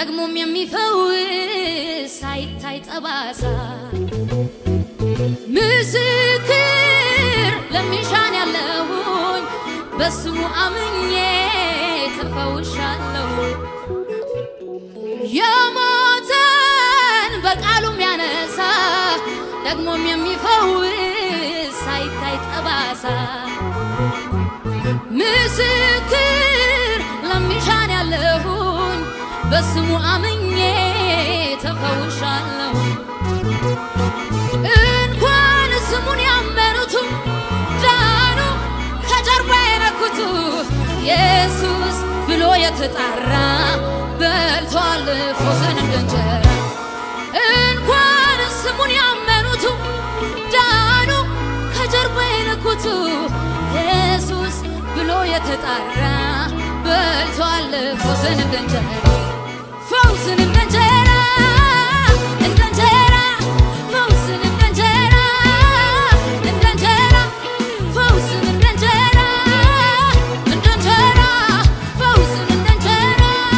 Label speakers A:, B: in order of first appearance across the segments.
A: ደግሞም የሚፈውስ ሳይታይ ጠባሳ ምስክር ለሚሻን ያለሁኝ በስሙ አምኜ ተፈውሻለሁ። የሞተን በቃሉም ያነሳ ደግሞም የሚፈውስ ሳይታይ ጠባሳ ምስክር ለሚሻን ያለሁኝ በስሙ አምኜ ተፈውሻለሁ። እንኳን ስሙን ያመኑቱ ዳኑ ከጀርባ የነኩቱ ኢየሱስ ብሎ የተጣራ በልቷል ፎሰን እንደ እንጀራ እንኳን ስሙን ያመኑቱ ዳኑ ከጀርባ የነኩቱ ኢየሱስ ብሎ የተጣራ በልቷል ፈውስን እንደ እንጀራ ፈውስን እንደ እንጀራ እንደ እንጀራ ፈውስን እንደ እንጀራ እንደ እንጀራ ፈውስን እንደ እንጀራ እንደ እንጀራ ፈውስን እንደ እንጀራ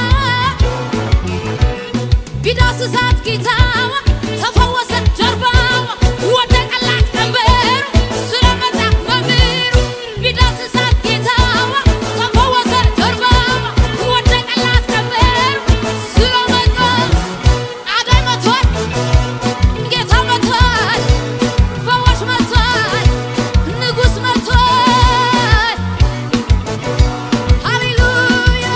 A: ቢዳስሳት ጌታዋ ተፈወሰ ጀርባዋ ወደቀላት ቀንበሩ ስለመጣ መምህሩ ቢዳስሳት ጌታዋ ተፈወሰ ጀርባዋ ወደቀላት ቀንበሩ ስለመጣ አዳኝ መጥቷል ጌታ መጥቷል ፈዋሽ መጥቷል ንጉሥ መጥቷል ሃሌሉያ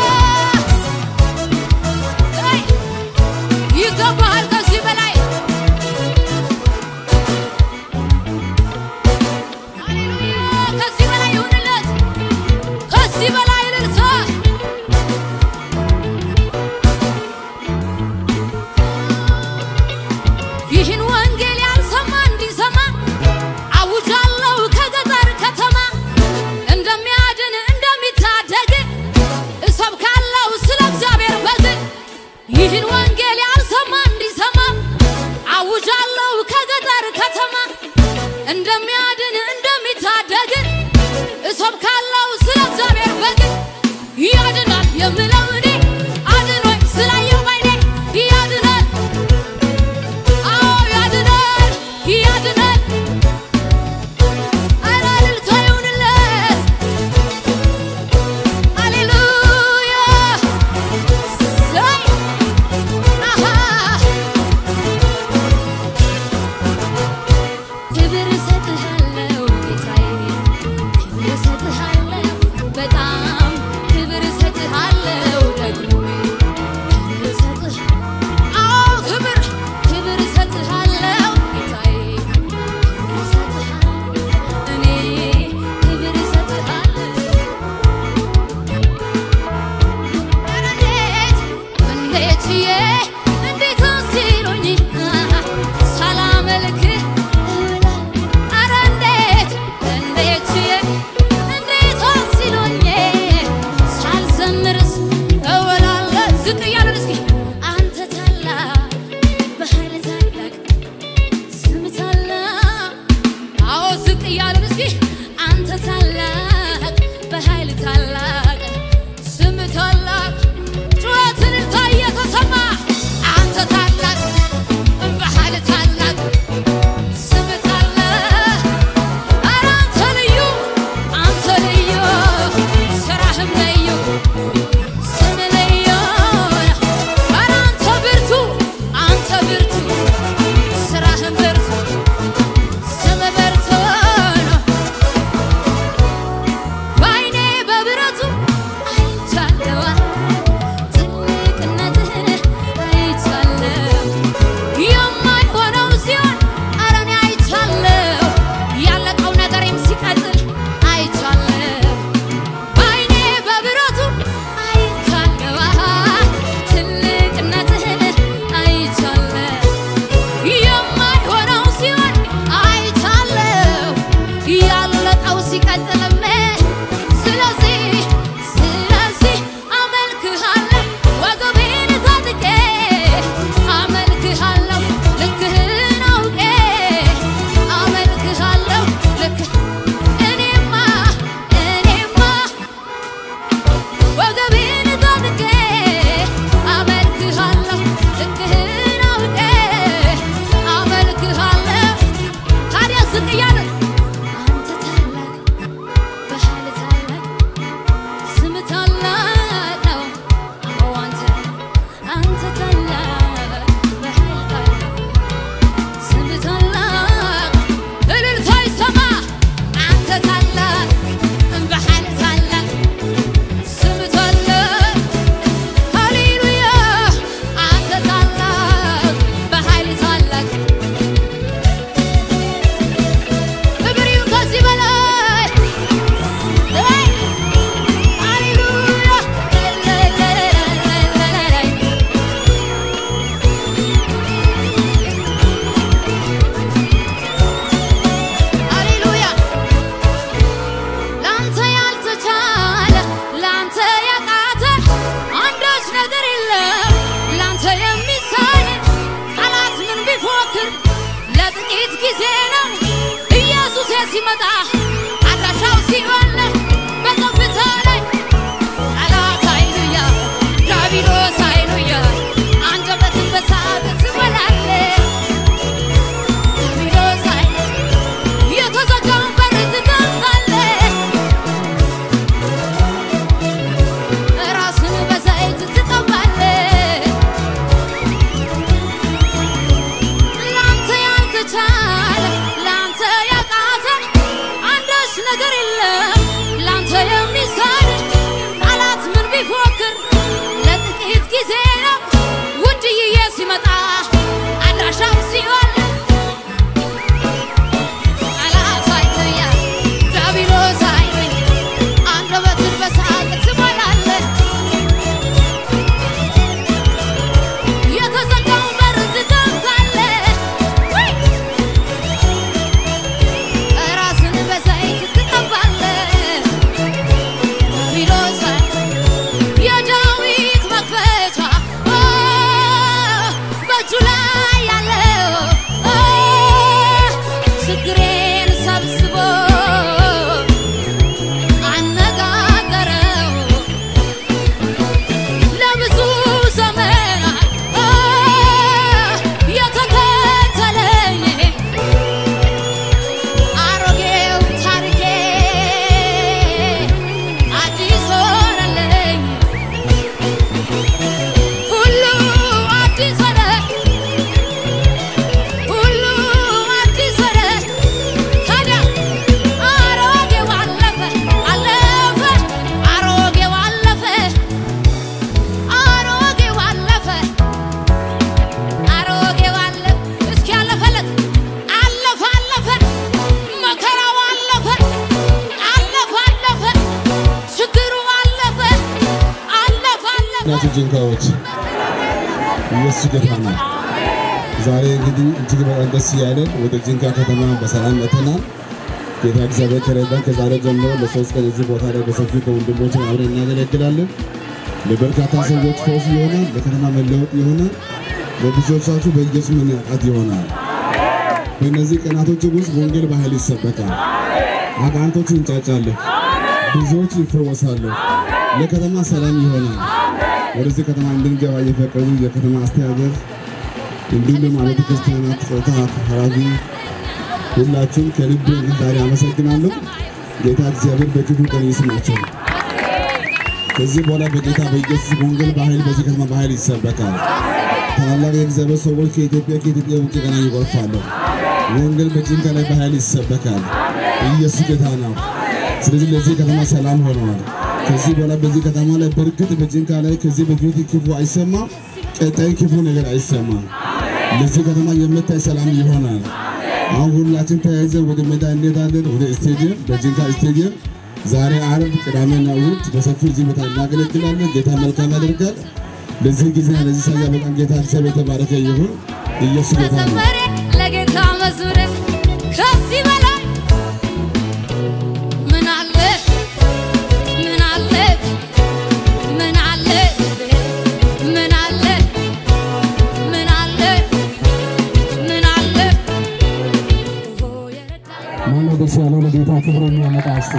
A: ይ ይገባሃል ከዚህ በላይ ሃሌሉያ ከዚህ በላይ ይሁንለት ከዚህ በላይ እልልታ ይህን ወንጌል ያልሰማ እንዲሰማ አውጃለሁ ከገጠር ከተማ እንደሚያድን እንደሚታደግ እሰብካለሁ ስለ እግዚአብሔር በግ ይህን ወንጌል ያልሰማ እንዲሰማ አውጃለሁ ከገጠር ከተማ እንደሚያድን እንደሚታደግ እሰብካለሁ ስለ እግዚአብሔር በግ ያድናል የምለው እኔ አድኖኝ ስላየው ባይኔ ያድናል አዎ ያድናል ያድናል ኧረ እልልታ ይሁንለት ሃሌሉያ ዘይ አሃ ክብር እሰጥሃለሁ ጌታዬ ክብር እሰጥሃለሁ በጣም ክብር እሰጥሃለሁ ደግሜ ክብር እሰጥህ አዎ ክብር ክብር እሰጥሃለሁ ጌታዬ ክብር እሰጥሃለሁ እኔ ክብር እሰጥሃለሁ ኧረ እንዴት እንዴት ዬ እንዴት ሲሉኝ ሳላመልክህ እውላለሁ። ኧረ እንዴት እንዴት ዬ እንዴት ሲሉኝ ሳልዘምርስ እውላለሁ። ዝቅ እያልን እስኪ አንተ ታላቅ በኃይል ታላቅ ስም ታላቅ አዎ ዝቅ እያልን እስኪ አንተ ታላቅ በኃይል ታላቅ ስም ታላቅ ጩኸትን እልልታ እየተሰማ አንተ ታላቅ በኃይል ታላቅ ስም ታላቅ ኧረ አንተ ልዩ አንተ ልዩ ስራህም ልዩ ስም ልዩ ኧረ አንተ ብርቱ አንተ ብርቱ ስራህም ብርቱ ስም ብርቱ ነው በዓይኔ በብረቱ ሲመጣ አድራሻው ሲሆን በከፍታ ላይ ጠላት ሃሌሉያ ዲያብሎስ ሃሌሉያ አንደበትን በሳቅ ትሞላለህ ዲያብሎስ ሃሌሉያ የተዘጋውን በር ትከፍታለህ ራስን በዘይት ትቀባለህ ላንተ ያልተቻለ ላንተ ያቃተ አንዳች ነገር የለም ላንተ የሚሳን ጠላት ምን ቢፎክር ለጥቂት ጊዜ ነው ውድዬ ሲመጣ አድራሻው ሲሆን ጠላት ሃሌሉያ ዲያብሎስ ሃሌሉያ አንደበትን በሳቅ ትሞላለህ የተዘጋውን በር ትከፍታለህ ወይ ራስን በዘይት ትቀባለህ ዲያብሎስ የዳዊት መክፈቻ ኦ፣ በእጁ ላይ ያለው ኦ፣ ችግሬን ሰብስቦ አነጋገረው ለብዙ ዘመናት ኦ፣ የተከተለኝ አሮጌው ታሪኬ አዲስ ሆነልኝ ሁሉ አዲስ ሆነ ሁሉ አዲስ ሆነ ታዲያ አሮጌው አለፈ አለፈ አሮጌው አለፈ አሮጌው አለፈ አሮጌው አለፈ እስኪ አለፈለት አለፈ አለፈ መከራው አለፈ አለፈ አለፈ ችግሩ አለፈ አለፈ አለፈ
B: ናቸው ጅንካዎች ኢየሱስ ጌታ ነው። ዛሬ እንግዲህ እጅግ በጣም ደስ እያለን ወደ ጅንካ ከተማ በሰላም መጥተናል። ጌታ እግዚአብሔር ከረዳን ከዛሬ ጀምሮ ለሶስት ቀን እዚህ ቦታ ላይ በሰፊው ከወንድሞች አብረን እናገለግላለን። ለበርካታ ሰዎች ፈውስ ይሆናል፣ ለከተማ መለወጥ ይሆናል፣ ለብዙዎቻችሁ በኢየሱስ መነቃት ይሆናል። በእነዚህ ቀናቶች ውስጥ ወንጌል በኃይል ይሰበካል። አጋንንቶች ይንጫጫሉ፣ ብዙዎች ይፈወሳሉ፣ ለከተማ ሰላም ይሆናል። ወደዚህ ከተማ እንድንገባ የፈቀዱ የከተማ አስተዳደር እንዲሁም ደግሞ አብያተ ክርስቲያናት ጾታ ኃላፊ ሁላችሁም ከልብ ዛሬ አመሰግናለሁ። ጌታ እግዚአብሔር በክፉ ቀን ይስማቸው። ከዚህ በኋላ በጌታ በኢየሱስ ወንጌል በኃይል በዚህ ከተማ በኃይል ይሰበካል። ታላላቅ የእግዚአብሔር ሰዎች ከኢትዮጵያ ከኢትዮጵያ ውጭ ገና ይጎርፋሉ። ወንጌል በጂንካ ላይ በኃይል ይሰበካል። ኢየሱስ ጌታ ነው። ስለዚህ ለዚህ ከተማ ሰላም ሆነዋል። ከዚህ በኋላ በዚህ ከተማ ላይ በእርግጥ በጂንካ ላይ ከዚህ በፊት ክፉ አይሰማም፣ ቀጣይ ክፉ ነገር አይሰማም። ለዚህ ከተማ የምታይ ሰላም ይሆናል። አሁን ሁላችን ተያይዘን ወደ ሜዳ እንሄዳለን፣ ወደ ስቴዲየም በጂንካ ስቴዲየም ዛሬ ዓርብ፣ ቅዳሜና እሑድ በሰፊው እዚህ ቦታ እናገለግላለን። ጌታ መልካም ያደርጋል። ለዚህ ጊዜ ለዚህ ሰያ በጣም ጌታ እግዚአብሔር የተባረከ ይሁን። ኢየሱስ ጌታ ነው።
A: መዘመሬ ለጌታ መዝሙሬ ከዚህ በላይ ምን አለ ምን አለ ምን አለ ምን አለ ምን አለ ምን አለ ኦ የረዳኝ
C: ማነው ደስ ያለው ለጌታ ክብር የሚያመጣ እስቲ?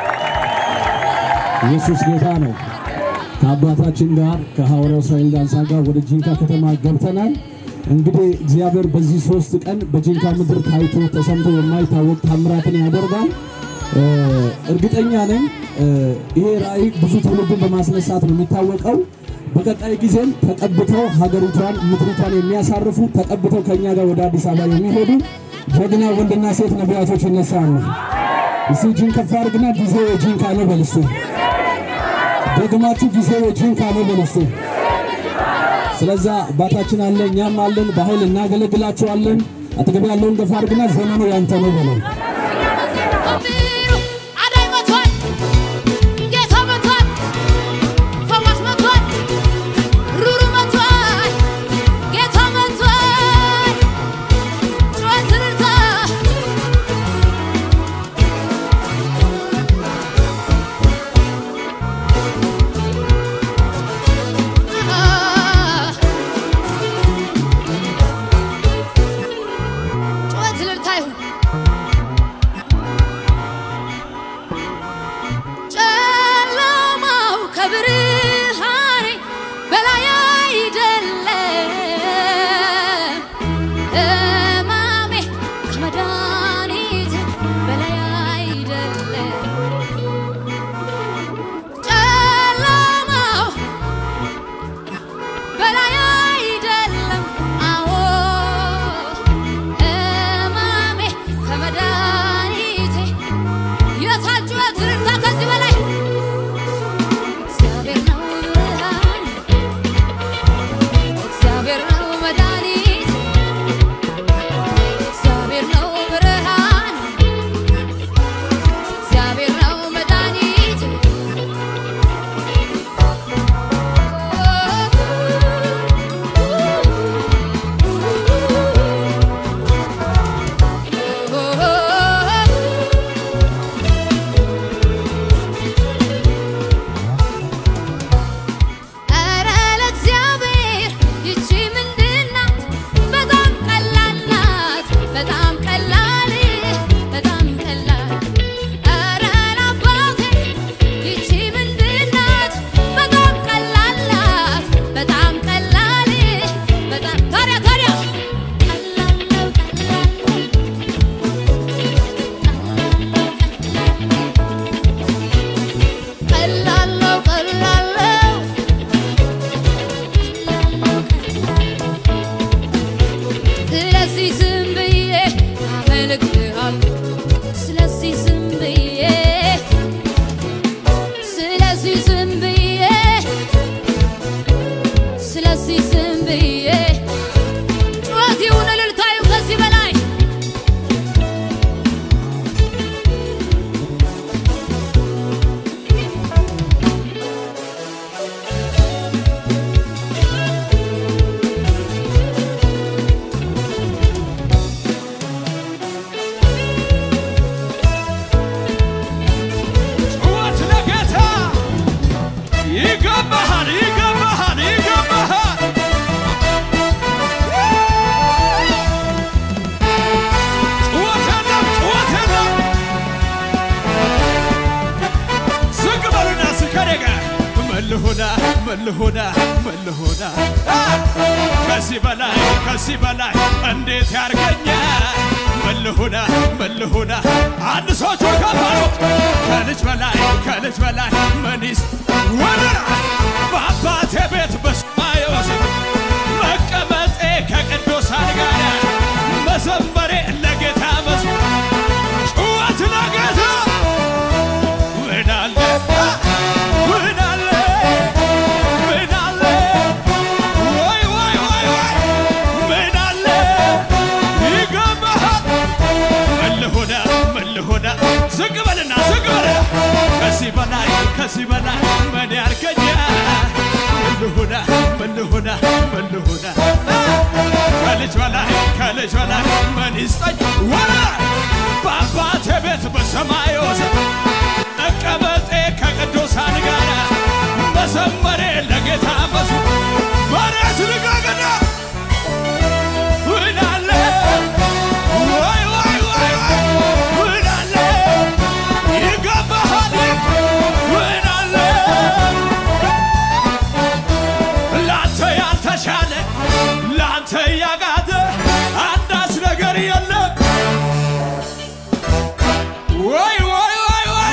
C: ኢየሱስ ጌታ ነው። ከአባታችን ጋር ከሐዋርያው እስራኤል ዳንሳ ጋር ወደ ጂንካ ከተማ ገብተናል። እንግዲህ እግዚአብሔር በዚህ ሶስት ቀን በጂንካ ምድር ታይቶ ተሰምቶ የማይታወቅ ታምራትን ያደርጋል። እ፣ እርግጠኛ ነኝ እ፣ ይሄ ራእይ ብዙ ትውልድን በማስነሳት ነው የሚታወቀው። በቀጣይ ጊዜም ተቀብተው ሀገሪቷን ምድሪቷን የሚያሳርፉ ተቀብተው ከእኛ ጋር ወደ አዲስ አበባ የሚሄዱ ጀግና ወንድና ሴት ነቢያቶች ይነሳሉ። እስቲ እጅን ከፍ አድርግና ጊዜው የጂንካ ነው በል እስቲ። ደግማችሁ ጊዜው የጂንካ ነው በል እስቲ። ስለዛ አባታችን አለ እኛም አለን፣ በኃይል እናገለግላችኋለን። አጠገብ ያለውን ገፋ አድርግና ዘመኑ ያንተ ነው በለው።
A: እምቢሩ አዳኝ መቷል፣ ጌታ መቷል፣ ፈዋሽ መቷል፣ ሩሩ መቷል፣ ጌታ መቷል። ጩኸት እልልታ ጩኸት እልልታ ይሁን። ስም ብዬ ስለዚህ ስም ብዬ ጩኸት ይሁን እልልታዩ ከዚህ በላይ
D: ጩኸት ለጌታ ይገባሃል፣ ይገባሃል፣ ይገባሃል። ጩኸት የለም፣ ጩኸት የለም። ዝቅ በሉና እስኪ ከእኔ ጋር ምን ልሁና፣ ምን ልሁና፣ ምን ልሁና አ! ከዚህ በላይ ከዚህ በላይ እንዴት ያርገኛል? ምን ልሁና፣ ምን ልሁና አንድ ሰዎች ከፋሉ ከልጅ በላይ ከልጅ በላይ ምን ይስ ወደራ በአባቴ ቤት በሰማይ ወሰን መቀመጤ ከቅዱሳን ጋር መዘመሬ ለጌታ መዝሙር ጩኸት ለጌታ ምን አለ ምን አለ ምን አለ ወይ ወይ ወይ ወይ ምን አለ ይገባሃል ምን ልሁና ምን ልሁና ዝቅ በልና ዝቅ በልና ከዚህ በላይ ከዚህ በላይ ምን ያርገኛል ምን ልሁና ምን ልሁና ምን ልሁና ከልጅ በላይ ከልጅ በላይ ምን ይስጠኝ ወላ በአባቴ ቤት በሰማይ ወሰን መቀመጤ ከቅዱሳን ጋር መዘመሬ ለጌታ መሱ መሬት ልቀቅና ምን አለ ወይ ወይ ወይ ወይ ምን አለ ይገባሃል ምን አለ ላንተ ያልተሻለ ላንተ ያጋተ አንዳች ነገር የለም ወይ ወይ ወይ ወይ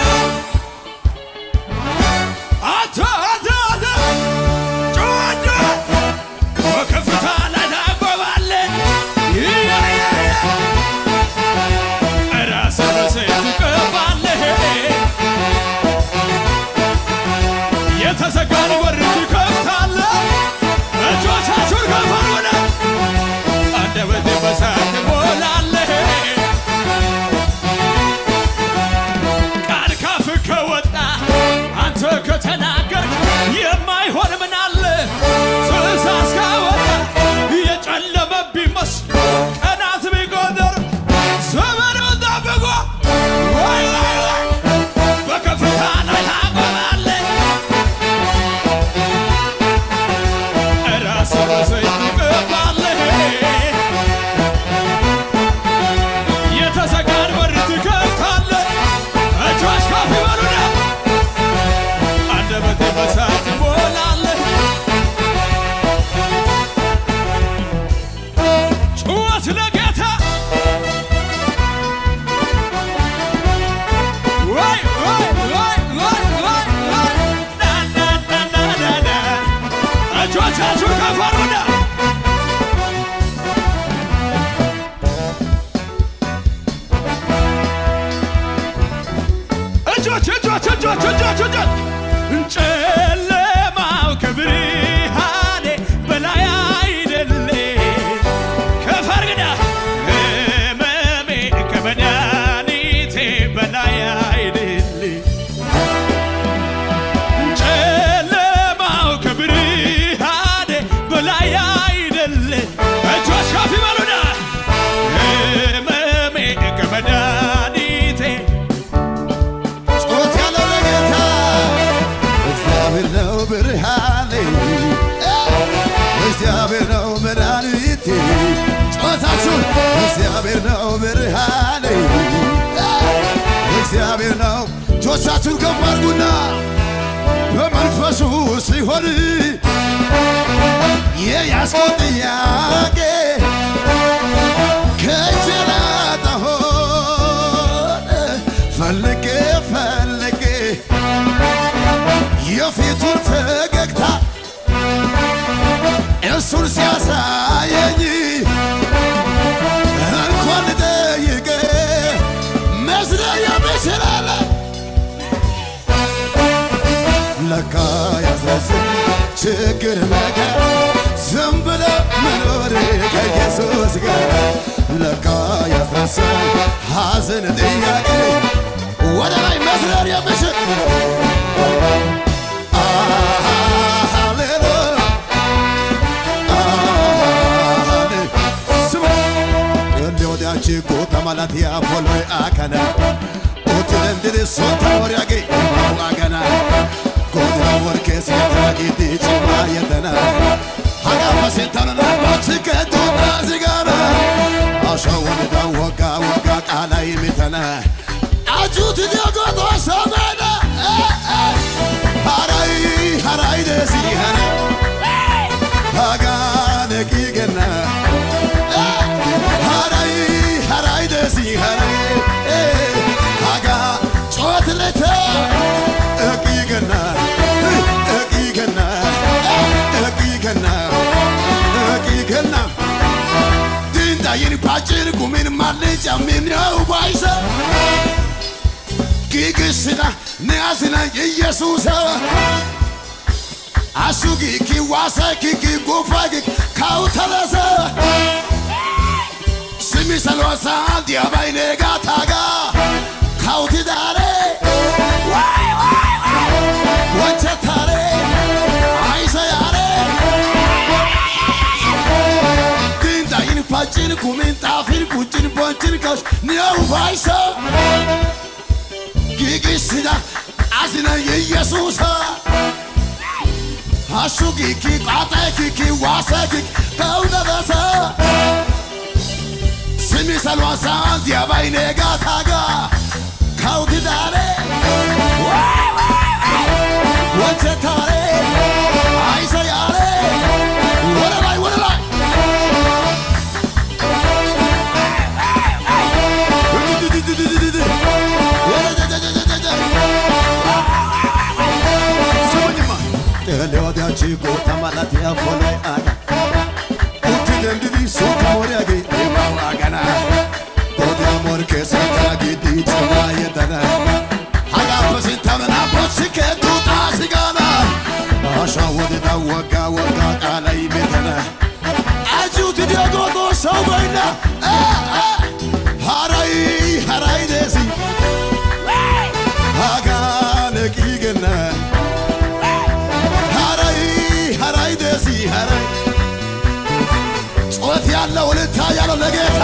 D: አንተ አንተ አንተ ጩኸት ጩኸት በከፍታ ላይ ታቆማለህ ይያያያ ራስህ በዘይት ትቀባለህ የተዘጋን በር ትከፍታለህ እጆቻችሁን ከፍ አድርጉና አንደበቴ በሳት ትሞላለህ ቃል ካፍ ከወጣ አንተ ከተናገርክ የማይሆን ምን አለ? ትእዛዝ ካወጣ የጨለመ ቢመስል ቀናት ቢቆጠር ዘመኑ ጠብቆ ወይ ወይ ወይ በከፍታ ላይ ታቆማለህ። ራስህ በዘይት ትቀባለህ። የተዘጋን በር ትከፍታለህ። እጆች ከፍ ይበሉና አንደበቴ በሳት ትሞላለህ። ጩኸት ለጌታ ወይ ወይ ወይ ወይ ወይ ወይ ና ና ና ና ና ና እጆቻችሁን ከፍ አድርጉና እጆች እጆች እጆች እጆች እጆች ጨለማው ከብርሃኔ በላይ አይደለ ከፈርግዳ ህመሜ ከመድኃኒቴ በላይ አይደለ ጨለማው ከብርሃኔ በላይ አይደለ እጆች ከፍ ይበሉና ህመሜ ከመድኃኒቴ
E: ጮት ያለው ለጌታ እግዚአብሔር ነው ብርሃኔ፣ እግዚአብሔር ነው መድኃኒቴ። ጮታችሁ እግዚአብሔር ነው ብርሃኔ፣ እግዚአብሔር ነው። እጆቻችሁን ከፍ አድርጉና በመንፈሱ ሲሆን የያዝከው ጥያቄ ከእጅ ላጣ ሆነ ፈልጌ ፈልጌ የፊቱን ፈገግታ እሱን ሲያሳየኝ እንኳን ልጠይቅ መስለኝ ይችላል ለካ ያሳዝን ችግር መከራ ዝም ብለ መኖር ከኢየሱስ ጋር ለካ ያስረሳል ሐዘን ጥያቄ ወደ ላይ መስረር የምችል ሃሌሉያ ወዳች ጎታ ማለት ያፎሎ አከነ ኦትለንድን ሶታ ወሪያጌ ዋገና ጎታ ወርኬ ሲያታጊት ጭማ የተና ሀጋፈ ሴታንና ባችከቱና ሲጋራ አሻወንዳ ወጋ ወጋ ቃላይ ሚተነ አጁት ዲዮጎቶ ሰመነ ሃራይ ሃራይ ደሲኸነ ሃጋ ነቂገና ሃራይ ሃራይ ደሲኸነ ሃጋ ጮትለተ እቂገና እቂገና እቂገና እቂገና ድንጣይን ባጭር ጉሚን ማልጫ ሚንያው ባይሰ ጊግስና ንያስና ኢየሱስ አሱጊ ኪዋሰ ኪኪ ጉፋጊ ካውተለሰ ስሚ ሰሎሳ ዲያባይኔ ጋታጋ ካውቲ ዳሬ ወቸታሬ አይሰ ያሬ ድንጣይን ፋጭን ኩሚን ጣፊን ቁጭን ቦንችን ካውሽ ኒያው ባይሰ ጊግስና አዝነ ኢየሱስ አሹ ጊኪ ቃጠ ኪኪ ዋሰ ኪኪ ከውደረሰ ስሚ ሰልዋሳ ዲያባይኔ ጋታጋ ካውትዳሬ ወቸታሬ አይሰያሬ ወደ ላይ ወደ ላይ ሌወዳቺ ጎታ ማለት ያፎላይ አጋ uttidendidi sokka moriyaage imawaagana goda morke santa gidi cima yedana hagaappe sintamana bochike duuxaasigana asha wodeda wagga wagga qaalay betana achi uttidiyo goodo sawu baynna haray haray deesi hagaan eqiigenna haray haray deesi haray ጩኸት ያለው እልልታ ያለው ለጌታ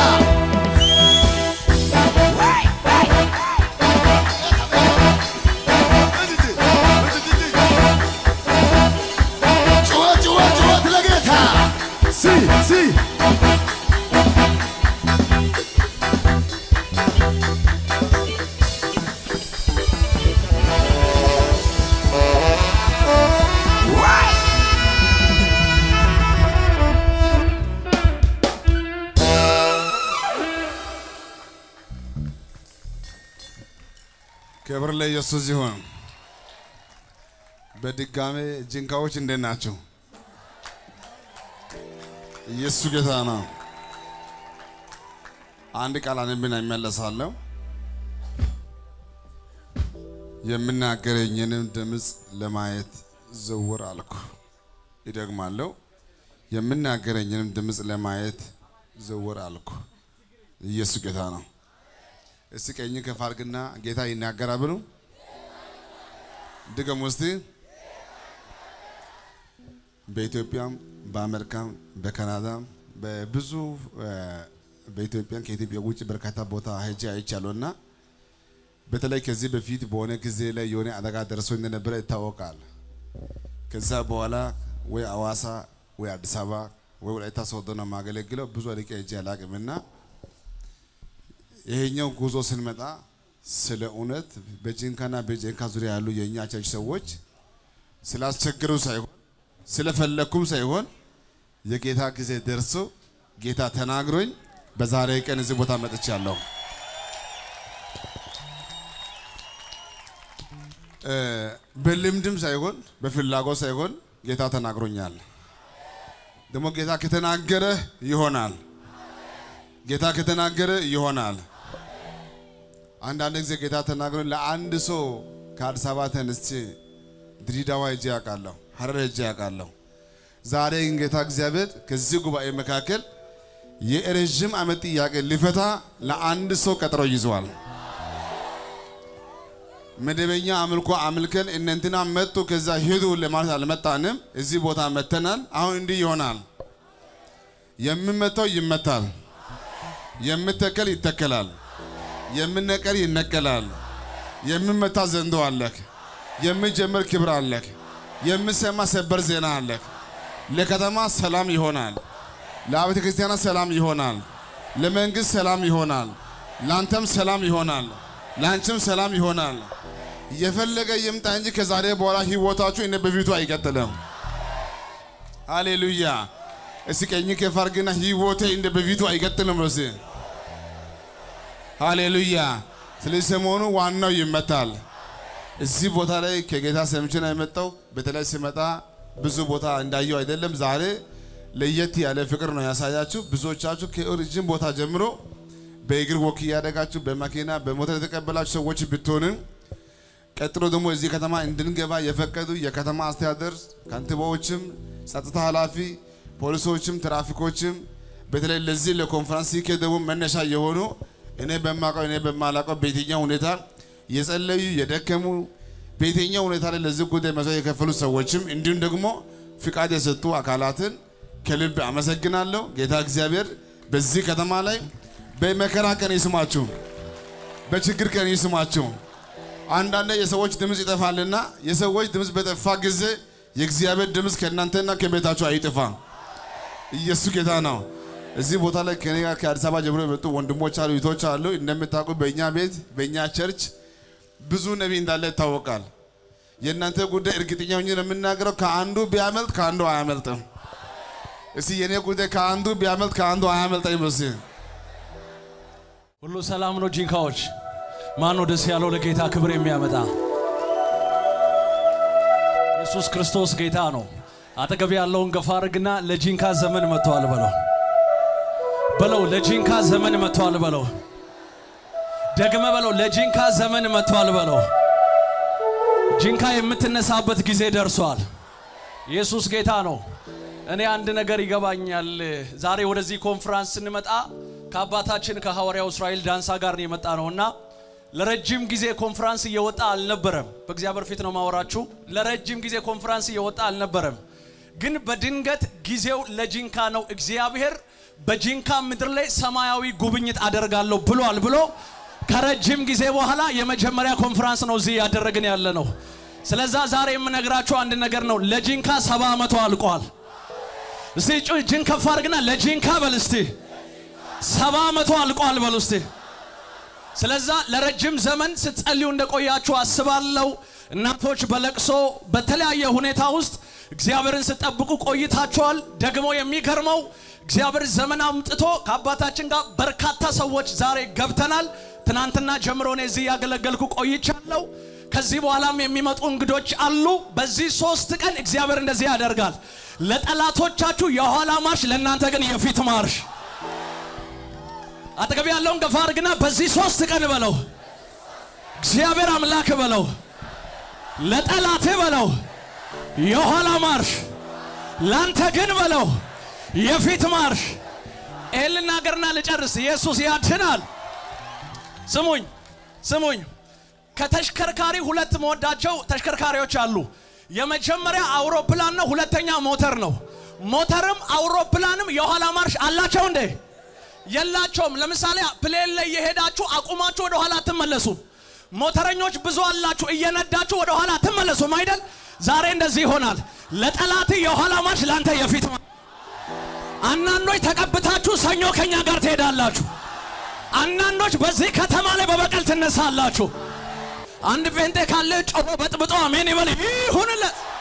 E: ጩኸት ጩኸት ጩኸት ለጌታ ሲ ሲ
B: ክብር ለኢየሱስ ይሁን። በድጋሜ ጅንካዎች እንዴት ናቸው? ኢየሱስ ጌታ ነው። አንድ ቃል አንብና ይመለሳለሁ። የምናገረኝንም ድምፅ ለማየት ዘወር አልኩ። ይደግማለሁ። የምናገረኝንም ድምፅ ለማየት ዘወር አልኩ። ኢየሱስ ጌታ ነው። እስቲ ቀኝ ከፍ አድርግና ጌታ ይናገራል ብሉ። ድገም ውስጥ በኢትዮጵያም በአሜሪካም በካናዳም በብዙ በኢትዮጵያን ከኢትዮጵያ ውጭ በርካታ ቦታ ሄጄ አይቻለሁ እና በተለይ ከዚህ በፊት በሆነ ጊዜ ላይ የሆነ አደጋ ደርሶ እንደነበረ ይታወቃል። ከዛ በኋላ ወይ አዋሳ ወይ አዲስ አበባ ወይ ወላይታ ሶዶ ነው የማገለግለው። ብዙ አድቄ ሄጄ አላቅም እና ይሄኛው ጉዞ ስንመጣ ስለ እውነት በጂንካና በጂንካ ዙሪያ ያሉ የእኛ ቸርች ሰዎች ስላስቸገሩ ሳይሆን ስለፈለኩም ሳይሆን የጌታ ጊዜ ደርሶ ጌታ ተናግሮኝ በዛሬ ቀን እዚህ ቦታ መጥቻለሁ። እ በልምድም ሳይሆን በፍላጎት ሳይሆን ጌታ ተናግሮኛል። ደግሞ ጌታ ከተናገረ ይሆናል። ጌታ ከተናገረ ይሆናል። አንዳንድ ጊዜ ጌታ ተናግሮ ለአንድ ሰው ከአዲስ አበባ ተነስቼ ድሬዳዋ ሄጄ ያውቃለሁ፣ ሀረር ሄጄ ያውቃለሁ። ዛሬ ግን ጌታ እግዚአብሔር ከዚህ ጉባኤ መካከል የረዥም ዓመት ጥያቄ ሊፈታ ለአንድ ሰው ቀጠሮ ይዘዋል። መደበኛ አምልኮ አምልከን እነንትና መጡ ከዛ ሄዱ ለማለት አልመጣንም። እዚህ ቦታ መተናል። አሁን እንዲህ ይሆናል። የምመታው ይመታል፣ የምተከል ይተከላል፣ የምነቀል ይነቀላል። የምመታ ዘንዶ አለክ፣ የምጀምር ክብር አለክ፣ የምሰማ ሰበር ዜና አለክ። ለከተማ ሰላም ይሆናል፣ ለአብያተ ክርስቲያናት ሰላም ይሆናል፣ ለመንግስት ሰላም ይሆናል፣ ለአንተም ሰላም ይሆናል፣ ለአንቺም ሰላም ይሆናል። የፈለገ ይምጣ እንጂ ከዛሬ በኋላ ህይወታችሁ እነ በፊቱ አይቀጥልም። ሃሌሉያ። እስኪ ቀኝ ከፍ አድርግና ህይወቴ እንደ በፊቱ አይቀጥልም ነው። እስኪ ሃሌሉያ። ስለዚህ ሰሞኑ ዋናው ይመታል። እዚህ ቦታ ላይ ከጌታ ሰምቼ ነው የመጣው። በተለይ ሲመጣ ብዙ ቦታ እንዳየው አይደለም። ዛሬ ለየት ያለ ፍቅር ነው ያሳያችሁ። ብዙዎቻችሁ ከኦሪጅን ቦታ ጀምሮ በእግር ወክ እያደጋችሁ በመኪና በሞተር የተቀበላችሁ ሰዎች ብትሆንም ቀጥሎ ደግሞ እዚህ ከተማ እንድንገባ የፈቀዱ የከተማ አስተዳደር ከንቲባዎችም፣ ጸጥታ ኃላፊ፣ ፖሊሶችም፣ ትራፊኮችም በተለይ ለዚህ ለኮንፈረንስ ሲኬድ ደግሞ መነሻ የሆኑ እኔ በማውቀው እኔ በማላውቀው በየትኛው ሁኔታ የጸለዩ የደከሙ በየትኛው ሁኔታ ላይ ለዚህ ጉዳይ መስዋዕት የከፈሉ ሰዎችም እንዲሁም ደግሞ ፍቃድ የሰጡ አካላትን ከልብ አመሰግናለሁ። ጌታ እግዚአብሔር በዚህ ከተማ ላይ በመከራ ቀን ይስማችሁ፣ በችግር ቀን ይስማችሁ። አንዳንድ የሰዎች ድምፅ ይጠፋልና የሰዎች ድምፅ በጠፋ ጊዜ የእግዚአብሔር ድምፅ ከእናንተና ከቤታችሁ አይጥፋ። ኢየሱስ ጌታ ነው። እዚህ ቦታ ላይ ከኔ ጋር ከአዲስ አበባ ጀምሮ የመጡ ወንድሞች አሉ፣ እህቶች አሉ። እንደምታውቁ በእኛ ቤት በእኛ ቸርች ብዙ ነቢይ እንዳለ ይታወቃል። የእናንተ ጉዳይ እርግጠኛ ሆኜ ነው የምናገረው፣ ከአንዱ ቢያመልጥ ከአንዱ አያመልጥም። እስቲ የኔ ጉዳይ ከአንዱ ቢያመልጥ ከአንዱ አያመልጠኝ። መስ
C: ሁሉ ሰላም ነው። ጂንካዎች ማን ነው ደስ ያለው ለጌታ ክብር የሚያመጣ? ኢየሱስ ክርስቶስ ጌታ ነው። አጠገብ ያለውን ገፋ አድርግና ለጂንካ ዘመን መጥቷል በለው በለው። ለጂንካ ዘመን መጥቷል በለው። ደግመ በለው። ለጂንካ ዘመን መጥቷል በለው። ጂንካ የምትነሳበት ጊዜ ደርሷል። ኢየሱስ ጌታ ነው። እኔ አንድ ነገር ይገባኛል። ዛሬ ወደዚህ ኮንፈረንስ ስንመጣ ከአባታችን ከሐዋርያው እስራኤል ዳንሳ ጋር ነው የመጣ ነውና ለረጅም ጊዜ ኮንፈረንስ እየወጣ አልነበረም። በእግዚአብሔር ፊት ነው ማወራችሁ። ለረጅም ጊዜ ኮንፈረንስ እየወጣ አልነበረም። ግን በድንገት ጊዜው ለጂንካ ነው። እግዚአብሔር በጂንካ ምድር ላይ ሰማያዊ ጉብኝት አደርጋለሁ ብሏል ብሎ ከረጅም ጊዜ በኋላ የመጀመሪያ ኮንፈረንስ ነው እዚህ ያደረግን ያለ ነው። ስለዛ ዛሬ የምነግራችሁ አንድ ነገር ነው። ለጂንካ ሰባ ዓመቱ አልቋል። እስቲ እጅን ከፍ አድርግና ለጂንካ በል እስቲ ሰባ ዓመቱ አልቋል በል እስቲ። ስለዛ ለረጅም ዘመን ስትጸልዩ እንደቆያችሁ አስባለሁ። እናቶች በለቅሶ በተለያየ ሁኔታ ውስጥ እግዚአብሔርን ስጠብቁ ቆይታችኋል። ደግሞ የሚገርመው እግዚአብሔር ዘመን አምጥቶ ከአባታችን ጋር በርካታ ሰዎች ዛሬ ገብተናል። ትናንትና ጀምሮ እኔ እዚህ ያገለገልኩ ቆይቻለሁ። ከዚህ በኋላም የሚመጡ እንግዶች አሉ። በዚህ ሶስት ቀን እግዚአብሔር እንደዚህ ያደርጋል። ለጠላቶቻችሁ የኋላ ማርሽ፣ ለእናንተ ግን የፊት ማርሽ። አጠገብ ያለውን ገፋ አድርግና በዚህ ሶስት ቀን በለው እግዚአብሔር አምላክ በለው ለጠላቴ በለው የኋላ ማርሽ፣ ላንተ ግን በለው የፊት ማርሽ። ይህን ልናገርና ልጨርስ። ኢየሱስ ያድናል። ስሙኝ ስሙኝ። ከተሽከርካሪ ሁለት መወዳቸው ተሽከርካሪዎች አሉ። የመጀመሪያ አውሮፕላን ነው፣ ሁለተኛ ሞተር ነው። ሞተርም አውሮፕላንም የኋላ ማርሽ አላቸው እንዴ? የላቸውም። ለምሳሌ ፕሌን ላይ የሄዳችሁ አቁማችሁ ወደ ኋላ አትመለሱም። ሞተረኞች ብዙ አላችሁ፣ እየነዳችሁ ወደ ኋላ አትመለሱም አይደል? ዛሬ እንደዚህ ይሆናል። ለጠላት የኋላ ማርሽ፣ ላንተ የፊት ማርሽ። አንዳንዶች ተቀብታችሁ ሰኞ ከኛ ጋር ትሄዳላችሁ። አንዳንዶች በዚህ ከተማ ላይ በበቀል ትነሳላችሁ። አንድ ጴንጤ ካለ ጮሆ በጥብጦ አሜን ይበል ይሁንለት።